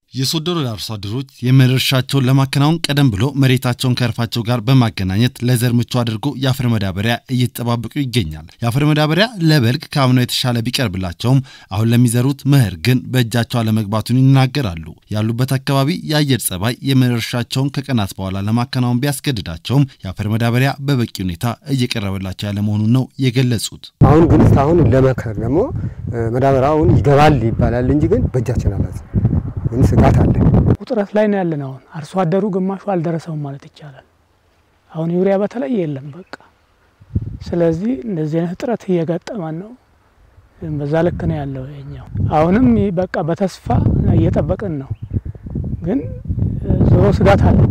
የሶዶ ወረዳ አርሶ አደሮች የመኸር እርሻቸውን ለማከናወን ቀደም ብሎ መሬታቸውን ከእርፋቸው ጋር በማገናኘት ለዘር ምቹ አድርጎ የአፈር መዳበሪያ እየተጠባበቁ ይገኛል። የአፈር መዳበሪያ ለበልግ ከአምናው የተሻለ ቢቀርብላቸውም አሁን ለሚዘሩት መኸር ግን በእጃቸው አለመግባቱን ይናገራሉ። ያሉበት አካባቢ የአየር ጸባይ የመኸር እርሻቸውን ከቀናት በኋላ ለማከናወን ቢያስገድዳቸውም የአፈር መዳበሪያ በበቂ ሁኔታ እየቀረበላቸው ያለ መሆኑን ነው የገለጹት። አሁን ግን እስካሁን ለመኸር ደግሞ መዳበሪያውን ይገባል ይባላል እንጂ ግን በእጃችን አላት ግን ስጋት አለ። ውጥረት ላይ ነው ያለን። አሁን አርሶ አደሩ ግማሹ አልደረሰውም ማለት ይቻላል። አሁን ዩሪያ በተለይ የለም በቃ። ስለዚህ እንደዚህ አይነት እጥረት እየገጠመን ነው። በዛ ልክ ነው ያለው የኛው። አሁንም በቃ በተስፋ እየጠበቅን ነው፣ ግን ዞሮ ስጋት አለ።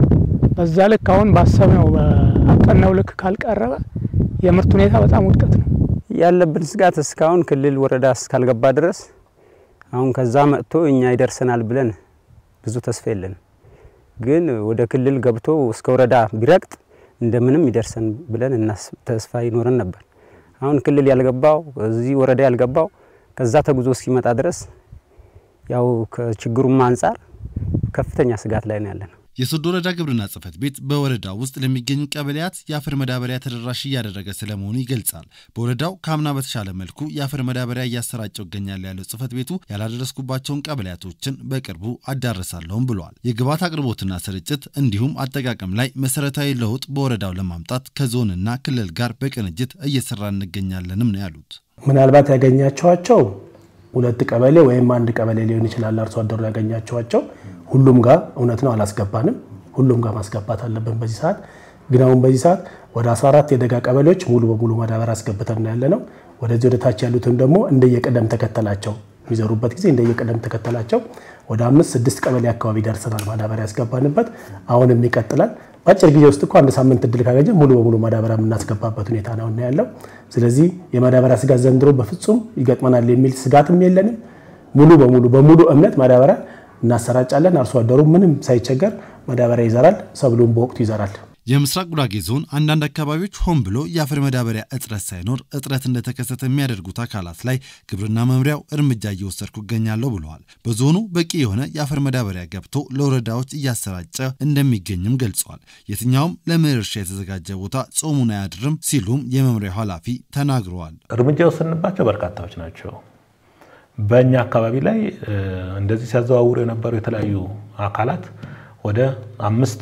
በዛ ልክ አሁን ባሰብነው በአቀነው ልክ ካልቀረበ የምርት ሁኔታ በጣም ውድቀት ነው ያለብን ስጋት እስካሁን ክልል ወረዳ እስካልገባ ድረስ አሁን ከዛ መጥቶ እኛ ይደርሰናል ብለን ብዙ ተስፋ የለንም። ግን ወደ ክልል ገብቶ እስከ ወረዳ ቢረግጥ እንደምንም ይደርሰን ብለን ተስፋ ይኖረን ነበር። አሁን ክልል ያልገባው እዚህ ወረዳ ያልገባው ከዛ ተጉዞ እስኪመጣ ድረስ ያው ከችግሩም አንጻር ከፍተኛ ስጋት ላይ ነው ያለነው። የሶዶ ወረዳ ግብርና ጽሕፈት ቤት በወረዳው ውስጥ ለሚገኙ ቀበሌያት የአፈር መዳበሪያ ተደራሽ እያደረገ ስለመሆኑ ይገልጻል። በወረዳው ከአምና በተሻለ መልኩ የአፈር መዳበሪያ እያሰራጨው ይገኛል ያለው ጽሕፈት ቤቱ ያላደረስኩባቸውን ቀበሌያቶችን በቅርቡ አዳረሳለሁም ብሏል። የግብዓት አቅርቦትና ስርጭት እንዲሁም አጠቃቀም ላይ መሰረታዊ ለውጥ በወረዳው ለማምጣት ከዞንና ክልል ጋር በቅንጅት እየሰራ እንገኛለንም ነው ያሉት። ምናልባት ያገኛቸዋቸው ሁለት ቀበሌ ወይም አንድ ቀበሌ ሊሆን ይችላል። አርሶ አደሩ ያገኛቸዋቸው ሁሉም ጋር እውነት ነው አላስገባንም። ሁሉም ጋር ማስገባት አለብን በዚህ ሰዓት። ግን አሁን በዚህ ሰዓት ወደ 14 የደጋ ቀበሌዎች ሙሉ በሙሉ ማዳበሪያ አስገብተን ያለ ነው። ወደዚህ ወደ ታች ያሉትም ደግሞ እንደየቅደም ተከተላቸው የሚዘሩበት ጊዜ እንደየቅደም ተከተላቸው ወደ አምስት ስድስት ቀበሌ አካባቢ ደርሰናል ማዳበሪያ ያስገባንበት። አሁንም ይቀጥላል። በአጭር ጊዜ ውስጥ እኮ አንድ ሳምንት እድል ካገኘ ሙሉ በሙሉ ማዳበሪያ የምናስገባበት ሁኔታ ነው ያለው። ስለዚህ የማዳበሪያ ስጋት ዘንድሮ በፍጹም ይገጥመናል የሚል ስጋትም የለንም። ሙሉ በሙሉ በሙሉ እምነት ማዳበሪያ እናሰራጫለን። አርሶ አደሩ ምንም ሳይቸገር ማዳበሪያ ይዘራል፣ ሰብሉን በወቅቱ ይዘራል። የምስራቅ ጉራጌ ዞን አንዳንድ አካባቢዎች ሆን ብሎ የአፈር መዳበሪያ እጥረት ሳይኖር እጥረት እንደተከሰተ የሚያደርጉት አካላት ላይ ግብርና መምሪያው እርምጃ እየወሰድኩ እገኛለሁ ብለዋል። በዞኑ በቂ የሆነ የአፈር መዳበሪያ ገብቶ ለወረዳዎች እያሰራጨ እንደሚገኝም ገልጸዋል። የትኛውም ለመኸር እርሻ የተዘጋጀ ቦታ ጾሙን አያድርም ሲሉም የመምሪያው ኃላፊ ተናግረዋል። እርምጃ የወሰድንባቸው በርካታዎች ናቸው። በእኛ አካባቢ ላይ እንደዚህ ሲያዘዋውሩ የነበሩ የተለያዩ አካላት ወደ አምስት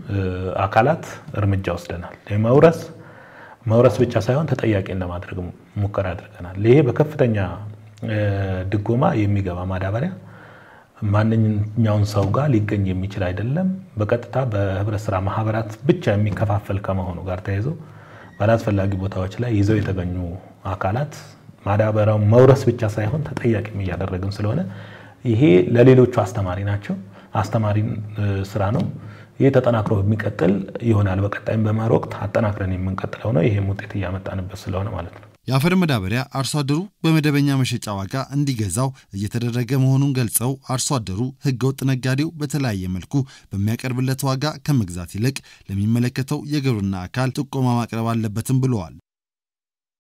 አካላት እርምጃ ወስደናል። የመውረስ መውረስ ብቻ ሳይሆን ተጠያቂ ለማድረግ ሙከራ አድርገናል። ይሄ በከፍተኛ ድጎማ የሚገባ ማዳበሪያ ማንኛውን ሰው ጋር ሊገኝ የሚችል አይደለም። በቀጥታ በህብረት ስራ ማህበራት ብቻ የሚከፋፈል ከመሆኑ ጋር ተያይዞ ባላስፈላጊ ቦታዎች ላይ ይዘው የተገኙ አካላት ማዳበሪያው መውረስ ብቻ ሳይሆን ተጠያቂም እያደረግን ስለሆነ ይሄ ለሌሎቹ አስተማሪ ናቸው አስተማሪ ስራ ነው። ይህ ተጠናክሮ የሚቀጥል ይሆናል። በቀጣይም በመኸር ወቅት አጠናክረን የምንቀጥለው ነው። ይህም ውጤት እያመጣንበት ስለሆነ ማለት ነው። የአፈር መዳበሪያ አርሶ አደሩ በመደበኛ መሸጫ ዋጋ እንዲገዛው እየተደረገ መሆኑን ገልጸው አርሶ አደሩ ህገወጥ ነጋዴው በተለያየ መልኩ በሚያቀርብለት ዋጋ ከመግዛት ይልቅ ለሚመለከተው የግብርና አካል ጥቆማ ማቅረብ አለበትም ብለዋል።